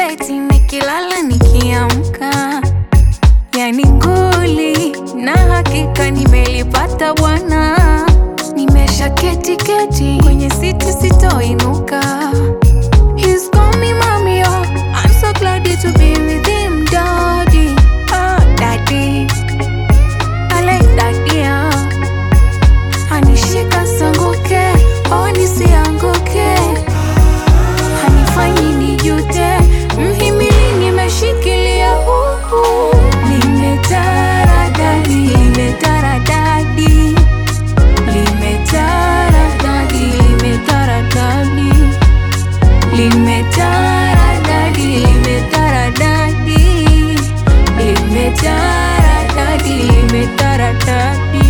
eti nikilala nikiamka, yani nguli na hakika nimelipata bwana, nimesha keti keti kwenye siti sitoinuka. He's called me mommy, oh, I'm so glad to be with him, daddy, oh daddy, I like daddy, oh. Anishika sanguke, oh nisianguke, hanifanyi nijute, mhimili nimeshikilia huku, limetaradadi, limetaradadi, limetaradadi, limetaradadi, limetaradadi, limetaradadi, limetaradadi, limetaradadi.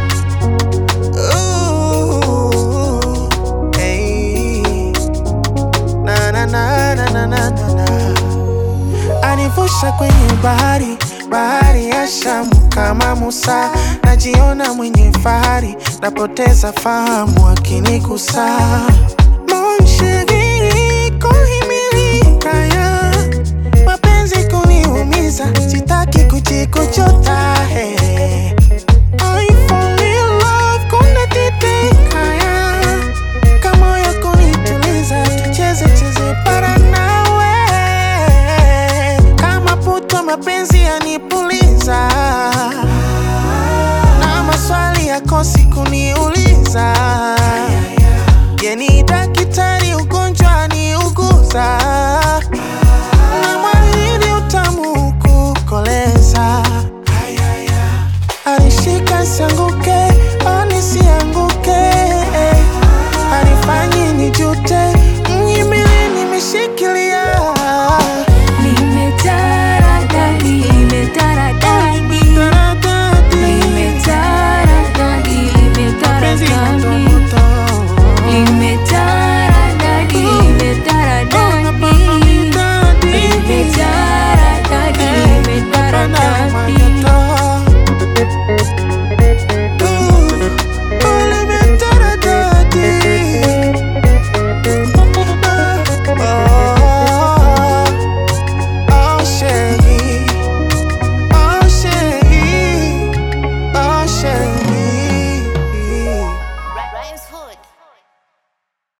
Ooh, hey. Na, na, na, na, na, na, na, na. Anivusha kwenye bahari bahari ya Shamu kama Musa, najiona mwenye fahari, napoteza fahamu akinigusa. Mon chéri, kuhimilika mapenzi kuniumiza, sitaki kujikuchota hey. I fall in love, kuna titikaya kama ya kunituliza, tucheze cheze para nawe kama puto, mapenzi yanipuliza na maswali yakosi kuniuliza, yeni daktari, ugonjwa ni uguza